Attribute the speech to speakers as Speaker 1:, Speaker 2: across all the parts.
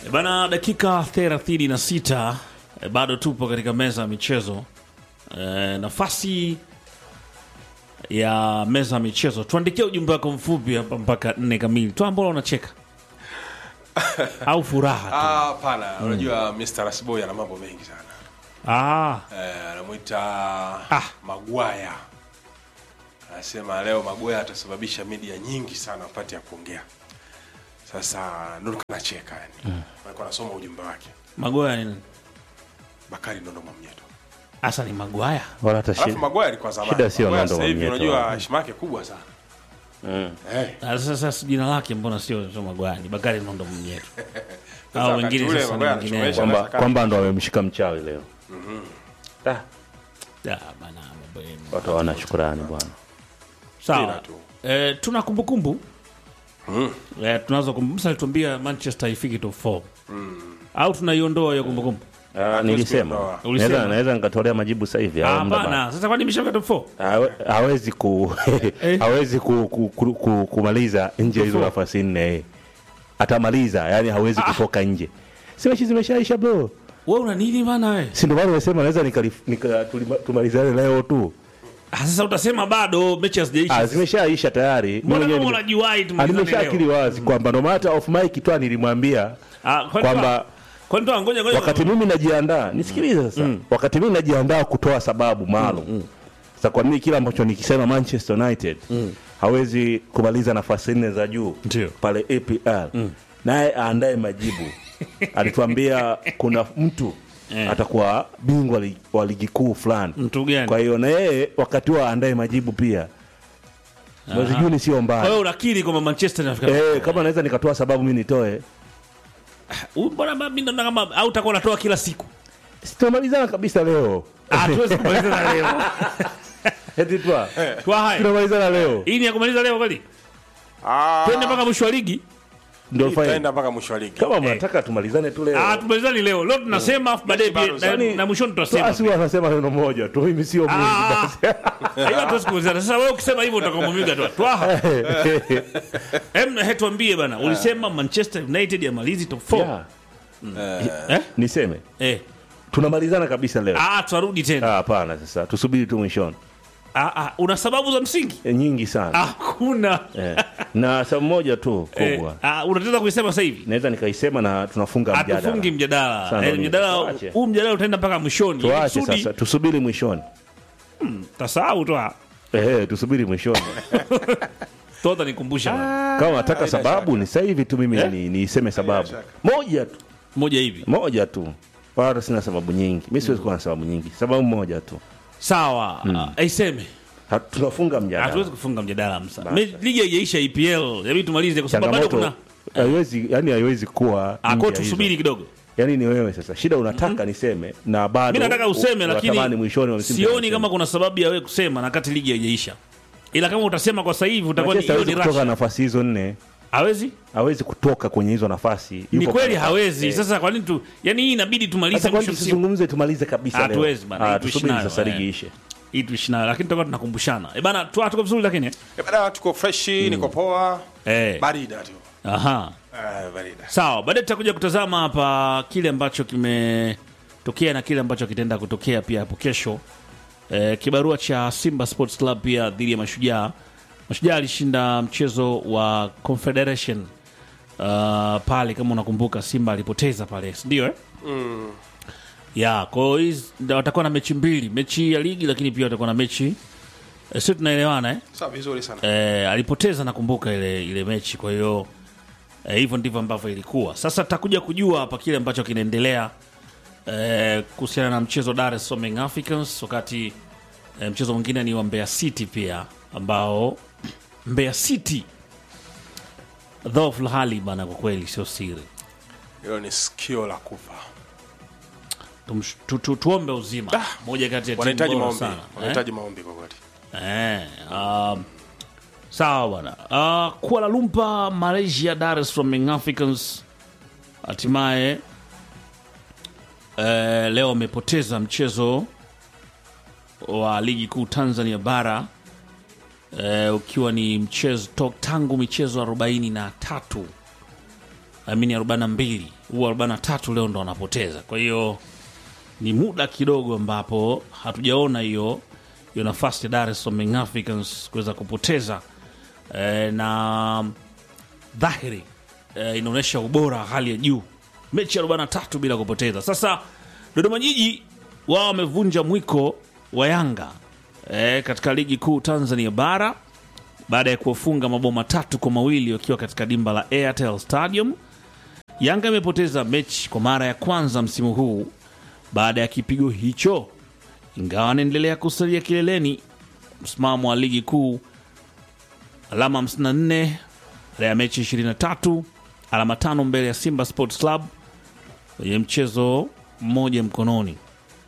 Speaker 1: E Bana, dakika 36 e, bado tupo katika meza ya michezo e, nafasi ya meza ya michezo. Tuandikie ujumbe wako mfupi hapa mpaka nne kamili. Toa mbona unacheka au furaha tu?
Speaker 2: Ah, hapana unajua Mr. Rasboy ana mambo mengi sana
Speaker 1: Ah,
Speaker 2: eh, anamwita Magwaya anasema leo Magwaya atasababisha media nyingi sana wapate ya kuongea sasa ndo kanacheka yani mm. alikuwa anasoma ujumbe wake
Speaker 1: Magoya ni nani?
Speaker 2: Bakari Nondo Mwamnyeto
Speaker 1: Asa ni Magwaya.
Speaker 3: wala hata
Speaker 2: alafu
Speaker 3: shida.
Speaker 2: Magwaya alikuwa zamani
Speaker 3: Shida sio
Speaker 2: Magwaya
Speaker 3: Nondo
Speaker 2: sasa hivi
Speaker 3: Mwamnyeto.
Speaker 2: unajua heshima yake kubwa sana eh
Speaker 1: Ah, Sasa sasa jina lake mbona sio sio Magwaya, ni Bakari Nondo Mnyeto.
Speaker 2: Sasa
Speaker 1: Au
Speaker 2: wakati
Speaker 1: wengine
Speaker 2: ule
Speaker 1: sasa ni
Speaker 2: Magwaya
Speaker 1: wengine.
Speaker 2: anachomesha
Speaker 3: kwamba
Speaker 2: anaweza
Speaker 3: kwamba ndo wamemshika mchawi leo Ah,
Speaker 1: Ah, bana mambo yenu.
Speaker 3: watu hawana shukurani bwana
Speaker 1: Sawa.
Speaker 2: Mpira tu.
Speaker 1: Eh, tuna kumbukumbu eh, tunazo kumbukumbu. Msa alituambia Manchester ifiki top 4 au tunaiondoa hiyo kumbukumbu?
Speaker 3: Ah, nilisema
Speaker 2: kuondoa.
Speaker 1: Ulisema.
Speaker 3: naweza naweza nikatolea majibu sasa hivi
Speaker 1: Ah,
Speaker 3: au muda bado?
Speaker 1: Hapana, sasa kwani imeshafika top 4?
Speaker 3: Hawe- hawezi ku hawezi ku, ku, ku, ku, kumaliza nje hizo
Speaker 1: Kufu.
Speaker 3: nafasi nne atamaliza yani hawezi kutoka nje si mechi zimeshaisha bro
Speaker 1: Wewe una nini bana wewe?
Speaker 3: si ndio maana nimesema naweza nika, nika tulima- tumalizane leo tu
Speaker 1: Ah, sasa utasema bado mechi
Speaker 3: ah,
Speaker 1: hazijaisha.
Speaker 3: zimeshaisha tayari Mimi
Speaker 1: Mbona
Speaker 3: mwenyewe
Speaker 1: kama
Speaker 3: nime-
Speaker 1: unajiwahi
Speaker 3: Ah,
Speaker 1: tumalizane
Speaker 3: nimeshaakili
Speaker 1: leo?
Speaker 3: wazi kwamba no matter of mic tu nilimwambia
Speaker 1: Ah, kwani
Speaker 3: kwamba
Speaker 1: toa- kwani toa ngoja ngoja.
Speaker 3: wakati mimi najiandaa nisikilize sasa wakati mimi najiandaa kutoa sababu maalum sasa kwa mimi kile ambacho nikisema Manchester United hawezi kumaliza nafasi nne za juu
Speaker 1: Ndio.
Speaker 3: pale APL naye aandae majibu alituambia kuna mtu
Speaker 1: Eh.
Speaker 3: atakuwa bingwa li- wa ligi kuu fulani
Speaker 1: Mtu gani?
Speaker 3: kwa hiyo na yeye wakati huo aandae majibu pia mwezi Juni sio
Speaker 1: Kwa
Speaker 3: mbaya
Speaker 1: hiyo unakiri kwamba Manchester inafika.
Speaker 3: eh, kama naweza nikatoa sababu mimi nitoe
Speaker 1: Huyu Mbona mimi ndo kama au utakuwa unatoa kila siku?
Speaker 3: sitamalizana kabisa leo
Speaker 1: Ah, tuwezi kumaliza leo.
Speaker 3: eti twa
Speaker 1: Kwa haya.
Speaker 3: tunamalizana leo
Speaker 1: Hii ni ya kumaliza leo kweli?
Speaker 2: ah
Speaker 1: Twende mpaka mwisho wa ligi.
Speaker 3: ndio fine
Speaker 2: tutaenda mpaka mwisho wa ligi
Speaker 3: kama mnataka tumalizane tu leo
Speaker 1: Ah, tumalizani leo. Leo tunasema afu baadaye
Speaker 2: Bado
Speaker 1: pia- na-
Speaker 3: Yaani,
Speaker 1: na mwishoni tutasema.
Speaker 3: Basi huwa anasema neno moja tu mimi sio mwizi
Speaker 1: Ah,
Speaker 3: basi
Speaker 1: hiyo hatuwezi kumalizana. Sasa wewe ukisema hivyo utakomumiga tu. Twaha. Hem, he tuambie bana. Ulisema Manchester United yamalizi top 4.
Speaker 3: Yeah.
Speaker 1: Eh?
Speaker 3: niseme
Speaker 1: Eh.
Speaker 3: tunamalizana kabisa leo
Speaker 1: Ah, tuarudi tena.
Speaker 3: Ah, hapana sasa tusubiri tu mwishoni
Speaker 1: Ah, ah, una sababu za msingi?
Speaker 3: e, nyingi sana
Speaker 1: Hakuna.
Speaker 3: eh. na sababu moja tu
Speaker 1: Eh,
Speaker 3: kubwa
Speaker 1: ah, unataka kuisema sasa hivi?
Speaker 3: naweza nikaisema na tunafunga mjadala
Speaker 1: Hatufungi mjadala.
Speaker 3: Sana
Speaker 1: Eh,
Speaker 3: nini?
Speaker 1: mjadala
Speaker 3: Tuache.
Speaker 1: huu mjadala utaenda mpaka mwishoni. Ili
Speaker 3: tuache
Speaker 1: kusudi-
Speaker 3: sasa tusubiri mwishoni
Speaker 1: Tasahau tu. ah.
Speaker 3: eh, tusubiri mwishoni
Speaker 1: Tota nikumbusha. bana.
Speaker 3: kama nataka sababu ni sasa hivi tu mimi
Speaker 1: Eh?
Speaker 3: ni niseme sababu
Speaker 2: shaka.
Speaker 3: moja tu
Speaker 1: Moja hivi.
Speaker 3: moja tu wala sina sababu nyingi mi siwezi kuwa na sababu nyingi sababu moja tu
Speaker 1: Sawa. Ah, Aiseme.
Speaker 3: Ha- tunafunga
Speaker 1: Hatuwezi
Speaker 3: mjadala
Speaker 1: kufunga mjadala msa. Me- Ligi haijaisha EPL. Inabidi tumalize kwa sababu bado
Speaker 3: changamoto
Speaker 1: kuna
Speaker 3: haiwezi yani haiwezi kuwa
Speaker 1: Ah,
Speaker 3: nje
Speaker 1: kwa
Speaker 3: ya hizo.
Speaker 1: tusubiri kidogo.
Speaker 3: yani ni wewe sasa shida unataka niseme na bado
Speaker 1: Mimi nataka useme
Speaker 3: u-
Speaker 1: lakini
Speaker 3: unatamani mwishoni wa msimu
Speaker 1: sioni
Speaker 3: tena
Speaker 1: kama kuna sababu ya wewe kusema na kati ligi haijaisha. Ila kama utasema kwa sasa hivi utakuwa ni
Speaker 3: Manchester
Speaker 1: hiyo
Speaker 3: hawezi
Speaker 1: ni
Speaker 3: kutoka
Speaker 1: rush.
Speaker 3: nafasi hizo nne
Speaker 1: Hawezi?
Speaker 3: hawezi kutoka kwenye hizo nafasi
Speaker 1: Ni
Speaker 3: Yupo
Speaker 1: kweli
Speaker 3: pale.
Speaker 1: hawezi.
Speaker 3: Eh.
Speaker 1: Sasa kwa nini tu yani hii inabidi tumalize
Speaker 3: Sasa kwani
Speaker 1: mwisho msimu.
Speaker 3: tusizungumze tumalize kabisa leo
Speaker 1: Hatuwezi bana,
Speaker 3: Ah,
Speaker 1: hii tuishi
Speaker 3: tusubiri
Speaker 1: nayo,
Speaker 3: sasa
Speaker 1: eh.
Speaker 3: ligi ishe
Speaker 1: Hii tuishi nayo lakini tutakuwa tunakumbushana. Eh bana, tu tuko vizuri lakini. eh?
Speaker 2: Eh, bana tuko freshi niko poa
Speaker 1: Eh.
Speaker 2: barida tu
Speaker 1: Aha.
Speaker 2: eh barida
Speaker 1: Sawa, baadaye tutakuja kutazama hapa kile ambacho kimetokea na kile ambacho kitaenda kutokea pia hapo kesho. E, kibarua cha Simba Sports Club pia dhidi ya Mashujaa. Mashujaa alishinda mchezo wa Confederation uh, pale, kama unakumbuka, Simba alipoteza pale, si ndio eh? ya kwa hiyo hizi ndio watakuwa na mechi mbili, mechi ya ligi, lakini pia watakuwa na mechi e, sio tunaelewana eh?
Speaker 2: sawa vizuri sana
Speaker 1: eh, alipoteza nakumbuka ile ile mechi kwa hiyo eh, hivyo ndivyo ambavyo ilikuwa sasa tutakuja kujua hapa kile ambacho kinaendelea eh, kuhusiana na mchezo wa Dar es Salaam Young Africans wakati eh, mchezo mwingine ni wa Mbeya City pia ambao Mbeya City dhoofu hali bana kwa kweli sio siri
Speaker 2: hilo ni sikio la kufa
Speaker 1: Tumsh- tu, tu, tuombe uzima moja kati ya timu
Speaker 2: wanahitaji
Speaker 1: bora
Speaker 2: maombi
Speaker 1: sana eh?
Speaker 2: wanahitaji maombi kwa kweli
Speaker 1: Eh, um, sawa bwana. Uh, Kuala Lumpur, Malaysia, Dar es Salaam Young Africans hatimaye eh, leo wamepoteza mchezo wa ligi kuu Tanzania bara eh, ukiwa ni mchezo to, tangu michezo arobaini na tatu amini 42 huu 43 leo ndo wanapoteza kwa hiyo ni muda kidogo ambapo hatujaona hiyo hiyo nafasi ya Dar es Salaam Young Africans kuweza kupoteza e, na dhahiri e, inaonyesha ubora wa hali ya juu mechi ya 43 bila kupoteza sasa Dodoma Jiji wao wamevunja mwiko wa Yanga e, katika ligi kuu Tanzania bara baada ya kuwafunga mabao matatu kwa mawili wakiwa katika dimba la Airtel Stadium. Yanga imepoteza mechi kwa mara ya kwanza msimu huu baada ya kipigo hicho, ingawa anaendelea kusalia kileleni msimamo wa ligi kuu, alama 54 baada ya mechi 23, alama tano mbele ya Simba Sports Club kwenye mchezo mmoja mkononi.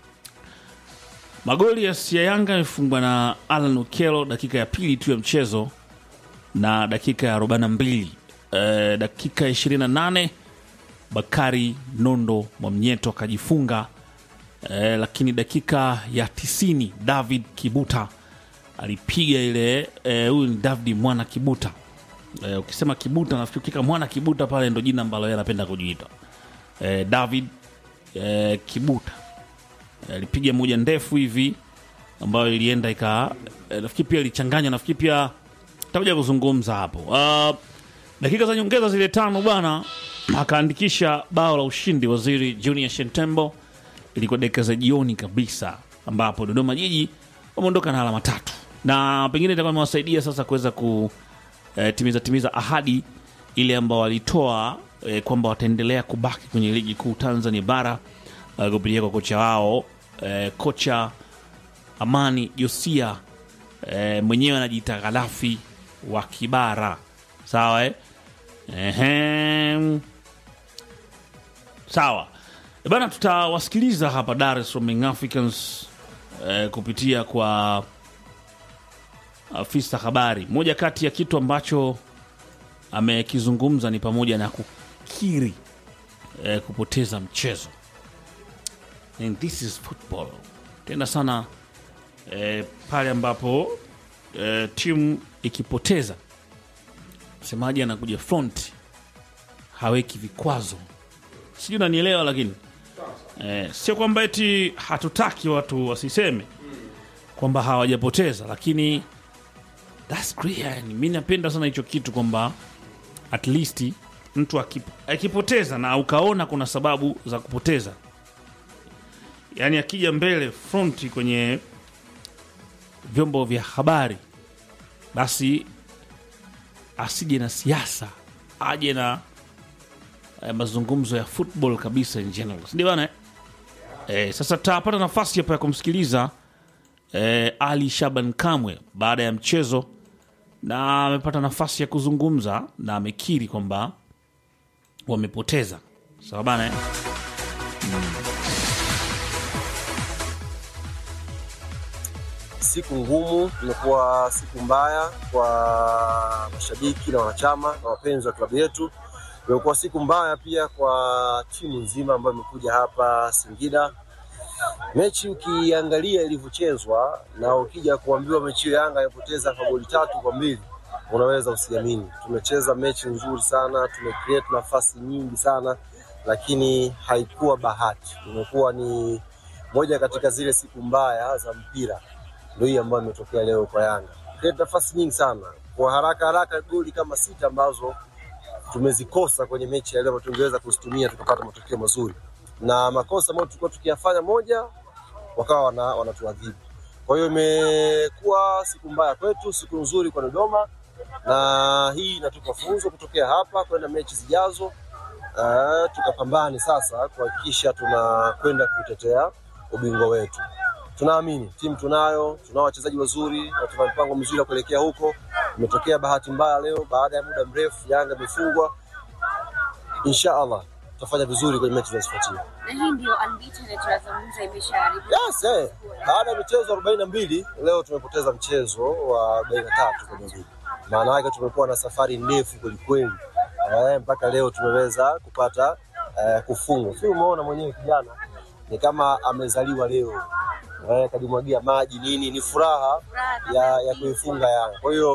Speaker 1: Magoli ya ya Yanga yamefungwa na Alan Okello dakika ya pili tu ya mchezo na dakika ya 42. E, dakika ya 28 Bakari Nondo Mwamnyeto akajifunga e, lakini dakika ya 90 David Kibuta alipiga ile eh, huyu ni David Mwana Kibuta. E, ukisema Kibuta nafikiri ukika Mwana Kibuta pale ndo jina ambalo yeye anapenda kujiita. E, David e, Kibuta alipiga moja ndefu hivi ambayo ilienda ika eh, nafikiri pia ilichanganywa nafikiri pia takuja kuzungumza hapo uh, dakika za nyongeza zile tano bwana akaandikisha bao la ushindi waziri junior shentembo ilikuwa dakika za jioni kabisa ambapo dodoma jiji wameondoka na alama tatu na pengine itakuwa imewasaidia sasa kuweza ku eh, timiza timiza ahadi ile ambao walitoa eh, kwamba wataendelea kubaki kwenye ligi kuu tanzania bara uh, kupitia kwa kocha wao eh, kocha amani josia eh, mwenyewe anajiita ghalafi wa kibara sawa eh? Ehem. sawa Eh, bana tutawasikiliza hapa dar es Salaam Young africans eh, kupitia kwa afisa habari moja kati ya kitu ambacho amekizungumza ni pamoja na kukiri eh, kupoteza mchezo And this is football tena sana eh, pale ambapo eh, timu ikipoteza msemaji anakuja front haweki vikwazo sijui unanielewa lakini eh, sio kwamba eti hatutaki watu wasiseme kwamba hawajapoteza lakini that's clear yani mi napenda sana hicho kitu kwamba at least mtu akip, akipoteza na ukaona kuna sababu za kupoteza yaani akija mbele front kwenye vyombo vya habari basi asije na siasa aje na eh, mazungumzo ya football kabisa in general sindio bana eh? eh, sasa tutapata nafasi hapa ya kumsikiliza eh, ali shaban kamwe baada ya mchezo na amepata nafasi ya kuzungumza na amekiri kwamba wamepoteza sawa bana eh?
Speaker 4: siku ngumu, imekuwa siku mbaya kwa mashabiki na wanachama na wapenzi wa klabu yetu. Imekuwa siku mbaya pia kwa timu nzima ambayo imekuja hapa Singida. Mechi ukiangalia ilivyochezwa na ukija kuambiwa mechi hiyo Yanga imepoteza kwa goli tatu kwa mbili, unaweza usiamini. Tumecheza mechi nzuri sana, tumecreate nafasi nyingi sana, lakini haikuwa bahati. Imekuwa ni moja katika zile siku mbaya za mpira ndio hii ambayo imetokea leo kwa Yanga. Create nafasi nyingi sana kwa haraka haraka, goli kama sita ambazo tumezikosa kwenye mechi ya leo, tungeweza kuzitumia tukapata matokeo mazuri, na makosa ambayo tulikuwa tukiyafanya moja, wakawa wana, wanatuadhibu. Kwa hiyo imekuwa siku mbaya kwetu, siku nzuri kwa Dodoma, na hii inatupa funzo kutokea hapa kwenda mechi zijazo. Uh, tukapambane sasa kuhakikisha tunakwenda kutetea ubingwa wetu tunaamini timu tunayo, tunao wachezaji wazuri na tuna mpango mzuri wa kuelekea huko. Imetokea bahati mbaya leo, baada ya muda mrefu Yanga imefungwa. Insha Allah tutafanya vizuri kwenye mechi zinazofuatia.
Speaker 5: na hii ndio unbeaten tunazungumza imeshaharibu
Speaker 4: Yes, eh. Baada ya michezo arobaini na mbili leo tumepoteza mchezo wa arobaini na tatu kwenye ligi. Maana yake tumekuwa na safari ndefu kwelikweli eh, mpaka leo tumeweza kupata eh, kufungwa. Si umeona mwenyewe kijana ni kama amezaliwa leo eh, kajimwagia maji nini, ni furaha ya, ya kuifunga Yanga. Kwa hiyo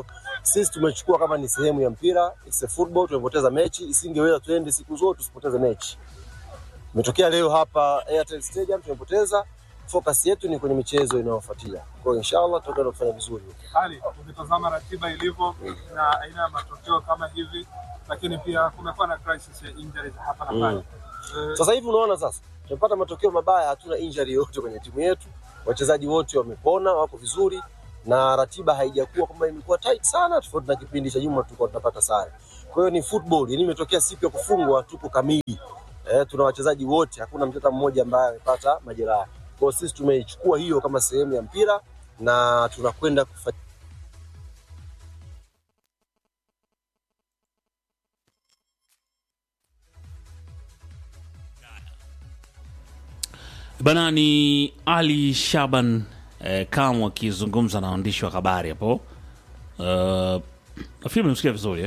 Speaker 4: Sisi tumechukua kama ni sehemu ya mpira, it's a football. Tumepoteza mechi, isingeweza tuende siku zote tusipoteze mechi. Imetokea leo hapa Airtel Stadium tumepoteza. Focus yetu ni kwenye michezo inayofuatia. Kwa hiyo inshallah tutakwenda kufanya vizuri.
Speaker 6: hali ukitazama ratiba ilivyo na aina ya matokeo kama hivi, lakini pia kumekuwa na crisis ya injuries hapa na pale. Eh,
Speaker 4: Sasa hivi unaona sasa tumepata matokeo mabaya, hatuna injury yoyote kwenye timu yetu. Wachezaji wote wamepona, wako vizuri na ratiba haijakuwa kwamba imekuwa tight sana, tofauti na kipindi cha nyuma tulikuwa tunapata sare. Kwa hiyo ni football, yani imetokea siku ya kufungwa, tuko kamili. Eh, tuna wachezaji wote, hakuna mtata mmoja ambaye amepata majeraha. Kwa hiyo sisi tumeichukua hiyo kama sehemu ya mpira na tunakwenda kufanya
Speaker 1: Bana ni Ali Shaban eh, Kamwe akizungumza na waandishi wa habari hapo. Uh, nafikiri mmemsikia vizuri eh?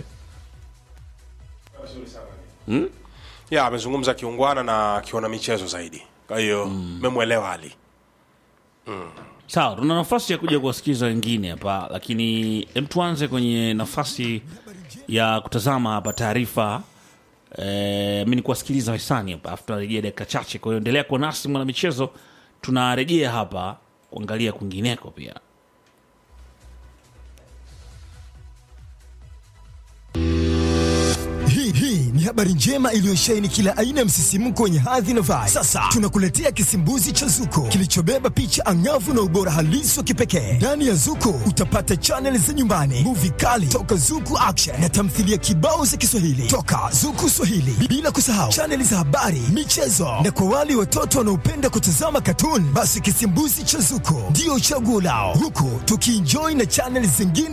Speaker 2: ya amezungumza kiungwana na akiona michezo zaidi kwa hiyo memwelewa Ali
Speaker 1: Sawa, tuna nafasi ya kuja kuwasikiza wengine hapa, lakini em, tuanze kwenye nafasi ya kutazama hapa taarifa eh, mi ni kuwasikiliza wahisani hapa, afu tunarejea dakika chache. Kwa hiyo endelea kuwa nasi mwana michezo, tunarejea hapa kuangalia kwingineko pia.
Speaker 7: Hii hii ni habari njema iliyosheheni kila aina ya msisimko wenye hadhi na vibe. Sasa tunakuletea kisimbuzi cha Zuko kilichobeba picha angavu na ubora halisi wa kipekee. Ndani ya Zuko utapata chaneli za nyumbani, muvi kali toka Zuku Action na tamthilia kibao za Kiswahili toka Zuku Swahili, bila kusahau chaneli za habari, michezo na kwa wale watoto wanaopenda kutazama katuni, basi kisimbuzi cha Zuko ndio chaguo lao, huku tukienjoy na chaneli zingine